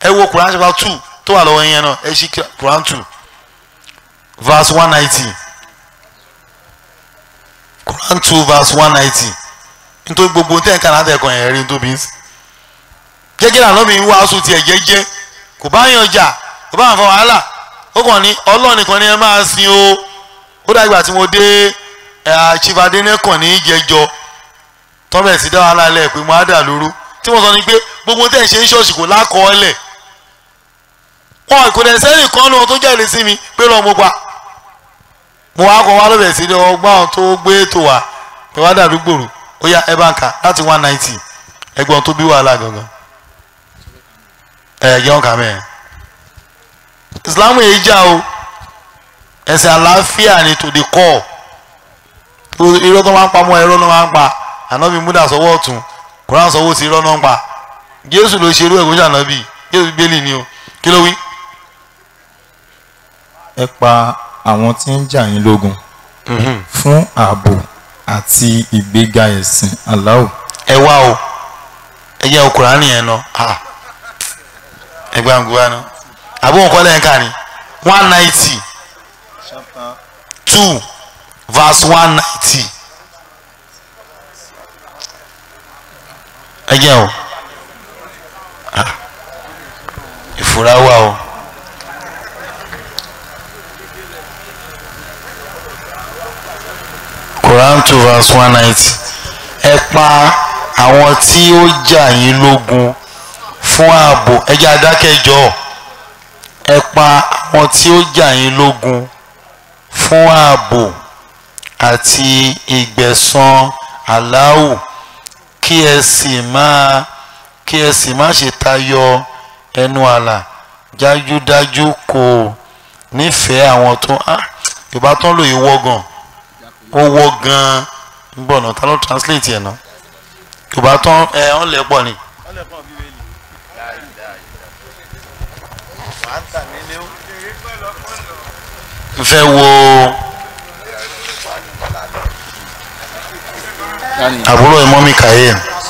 ẹ wo Quran chapter two tó wà lọ́wọ́ yẹn náà ẹ ṣí Quran two verse one ninety Quran two verse one ninety nítorí gbogbo tẹ̀ ń kàn láti ẹ̀kọ́ yẹn rí nítorí bí jẹ́jẹ́ lànà mi ń wá aṣọ tiẹ̀ jẹ́jẹ́ kò bá yàn jà kò bá yàn fọ wàhálà ó kàn ní Ọlọ́run nìkan ni ẹ máa sin o ó dàgbà tí mo dé àṣìfàdé nẹ́kàn ní ìjẹjọ tọ́bẹ̀ sí dá wàhálà lẹ̀ pé mo á dà lóru tí mo sọ ni pé gbogbo tẹ̀ ń ṣe ń ṣọ́ọ̀ṣì kò lákọọ́lẹ̀ wọn kò dẹ̀ sẹ́yìn kan náà tó jáde sí mi pé lọ́ọ́ mo pa mo wá kọ́ wá lọ́bẹ̀ sí ọgbọ́n tó gbé ètò wa pé wá dàrú gbòòrò ó yá ẹ bá ń kà láti one ninety ẹgbọ́n tó bí wàhálà gangan ẹ jẹun kà mẹ́ẹ̀ Islam yìí já o ẹ̀sìn àlàáfíà ni to the core irọ́ tó máa ń pa mọ́ irọ́ ló máa ń pa ànábì múdà sọ́wọ́ ọ̀tún Quran sọ́wọ́ sí irọ́ náà ń pa Jésù ló ṣe irú ẹ̀kọ́ ṣànábì Jésù bíbélì ni o kí ló wí. ẹ pa àwọn tí ń jà yín lógun fún ààbò àti ìgbéga ẹ̀sìn Allah. ẹ wá o ẹ jẹ́ Quran yẹn náà ẹ gbá ń gbá náà àbúrò nǹkan lẹ́yìn ká ni one ninety two verse one ninety ẹ jẹ́ o ìfura wà o. Quran two verse one ninety ẹ pa àwọn tí ó jà yín lógun fún ààbò ẹ jẹ́ adákẹ́jọ́ ẹ pa àwọn tí ó jà yín lógun fún ààbò àti ìgbẹ̀san aláwù kí ẹ sì máa kí ẹ sì má ṣe tayọ ẹnu àlà dájúdájú kò nífẹ̀ẹ́ àwọn tó yorùbá tó ń lò yìí wọ́gàn ó wọ́ gan-an ń bọ̀ náà ta ló translate ẹ̀ náà yorùbá tó ẹ ọ́n lẹ̀ pọ̀ ni. n fẹ́ wo àbúrò ìmọ̀ mi kàyé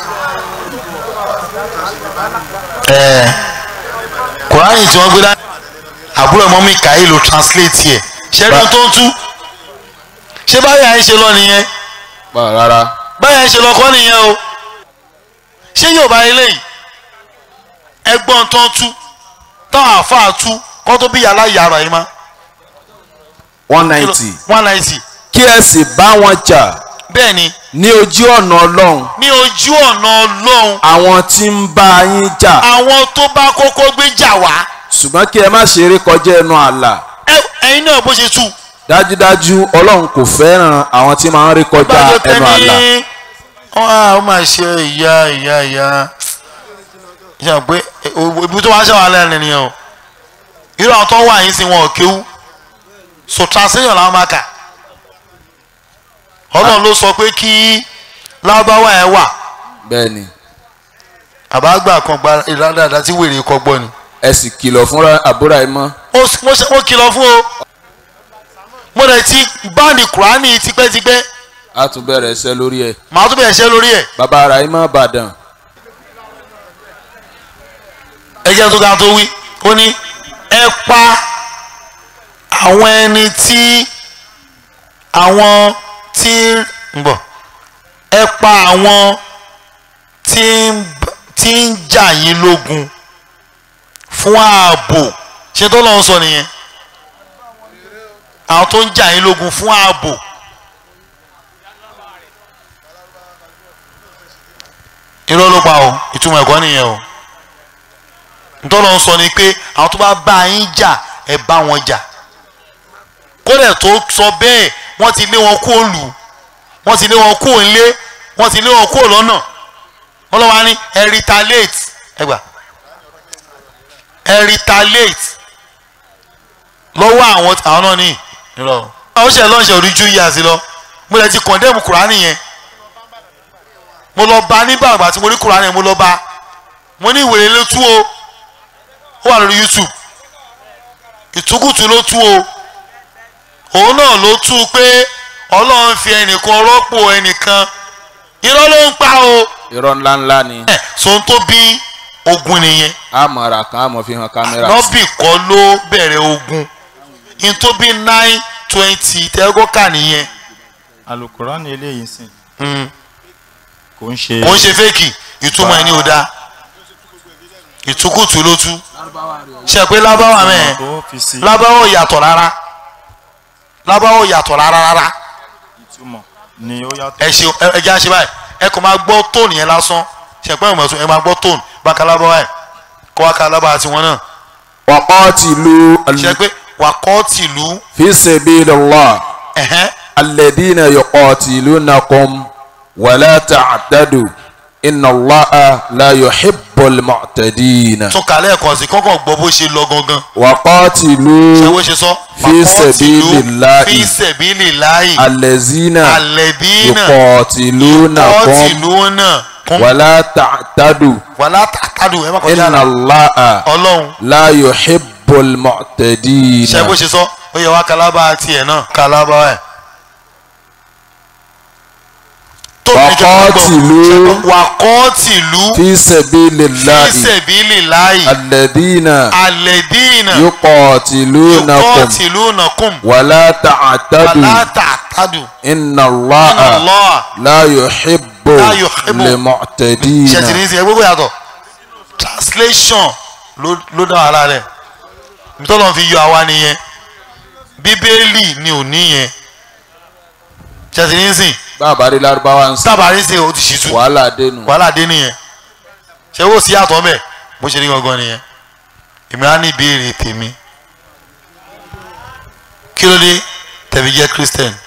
ẹ kùránì tí wọ́n gbé dání àbúrò ìmọ̀ mi kàyé ló translate ẹ̀ ṣẹ́ni tó ń tú ṣé báyà ń ṣe lọ nìyẹn rárá báyà ń ṣe lọ kọ́ nìyẹn o ṣé yóò bá eléyìí ẹgbọ́n tó ń tú táwọn àáfàá tú kọ́ tó bí yàrá yàrá yìí má one ninety one ninety kí ẹ sì bá wọn jà bẹ́ẹ̀ ni ní ojú ọ̀nà ọlọ́run ní ojú ọ̀nà ọlọ́run àwọn tí ń bá yín jà àwọn tó bá kọ́kọ́ gbé jà wá ṣùgbọ́n kí ẹ má ṣe eré kọjá ẹnu ààlà ẹ- ẹ̀yin náà bó ṣe tú dájúdájú ọlọ́run kò fẹ́ràn àwọn tí máa ń rí kọjá gbàgbé tẹ ẹnu ààlà ní ó máa ṣe ìyá ìyá ìyá ìyá pé o- ibi tó wá ṣe wà lẹ́nu nìyẹn o irú àwọn tó wà yín sí wọn ò kéwú so translation làwọn máa kà ọlọ́run ló sọ pé kí lábáwá ẹ wà bẹ́ẹ̀ ni àbágbà kan gba ìlànà tí wèrè kọ gbọ́ ni ẹ sì kìlọ̀ fúnra àbúrò ẹ mọ́ ó s- mo ṣe- mo kìlọ̀ fún o mo rẹ̀ ti báàlì kùránì tipẹ́tipẹ́ a tún bẹ̀rẹ̀ iṣẹ́ lórí ẹ̀ màá tún bẹ̀rẹ̀ ṣẹ́ lórí ẹ̀ bàbá ara ẹ mọ́ bàdàn ẹjẹ́ tó ga tó wí ó ní ẹ pa àwọn ẹni tí àwọn tí ń bọ̀ ẹ pa àwọn tí ń b- tí ń jà yín lógun fún ààbò ṣé tó lọ́n sọ nìyẹn àwọn tó ń jà yín lógun fún ààbò irọ́ ló pa o ìtumọ̀ ẹ̀kọ́ nìyẹn o ntọ́lọ́ ń sọ ni pé àwọn tó bá bá yín jà ẹ bá wọn jà kódà tó sọ bẹ́ẹ̀ wọ́n ti lé wọn kó lù wọ́n ti lé wọn kó nlé wọ́n ti lé wọn kó lọ́nà wọ́n lọ́wọ́ á ní ẹ retaliate ẹ gbà ẹ retaliate lọ́wọ́ àwọn àwọn náà ní ìrọ̀ àwọn ṣe lọ́nṣẹ̀ orí ju yíyá sí lọ mo lè ti condemn kùránì yẹn mo lọ bá nígbà àgbà tí mo rí kùránì yẹn mo lọ bá mo ní ìwèrè ló tú o ó wà lórí youtube ìtukùtù ló tú o òun náà ló tú pé ọlọ́run fi ẹnìkan rọ́pò ẹnìkan irọ́ ló ń pa o irọ́ ńláńlá ni ẹ̀ sóhun tó bí ogun nìyẹn àmọ̀ra kan àmọ̀ fi hàn kámẹ́rà. nọ́bì kọ́ ló bẹ̀rẹ̀ ogun n tó bí nine twenty tẹ́gọ́kà nìyẹn alukurani eléyìí sìn Mm. kò ń ṣe kò ń ṣe fẹ́ẹ̀kì ìtumọ̀ ẹni ò dáa ìtukùtù ló tú ṣe pé lábáwá mẹ́ẹ̀ tó fi sí lábáwá ò yàtọ̀ rárá lábáwá ò yàtọ̀ rárá rárá ìtumọ̀ ni ó yàtọ̀ ẹ ṣe ẹ jẹ́ àṣẹ báyìí ẹ kò máa gbọ́ tóònù yẹn lásán ṣe pé ìmọ̀ ẹ̀sùn ẹ máa gbọ́ tóònù báka lábáwá ẹ̀ kó wá ká lábáwá tiwọn náà waqatilu ṣe pé wà kọ́ tìlú fi sabilillah ẹ̀hẹ́n alladhina yuqatilunakum wala ta'tadu inna Allaha la yuhibbul mu'tadin. tún kàlẹ́ ẹ̀kọ́ sí kọ́kọ́ gbọ́ bó ṣe lọ gangan ṣe waqatilu bó ṣe sọ Fi waqatilu sabilillahi. fi sabilillahi allazina alladhina yuqatilunakum yuqatiluna kum wala ta'tadu wàlá tàtàdù ẹ má kọjá inna àlà Allaha ọlọ́run la yuhibbul mu'tadin. ṣe bó ṣe sọ ó yẹ wá kalaba tiẹ̀ náà kalaba ẹ̀. tó Waqatilu. wàkọ́tìlú fi sabilillahi fi sabilillahi alladhina alladhina yuqatilunakum yuqatilunakum wala ta'tadu wàlá tàtàdù inna Allaha Allah la yuhibbu La yuhibbu. limu'tadin. ṣètìlí sí ẹ gbogbo yàtọ̀ translation ló ló dá wàhálà rẹ̀ nítorí fi yọ àwa nìyẹn bíbélì ni ò níyẹn ṣètìlí sí bàbá rí lárúbáwá ń sìn tábàárí sí o ti ṣìtú wàhálà dénú. wàhálà dé nìyẹn ṣé wò sí àtọ̀ mẹ́ bó ṣe ní gangan nìyẹn èmi á ní ìbéèrè tèmi kí ló dé tẹ̀fi jẹ́ christian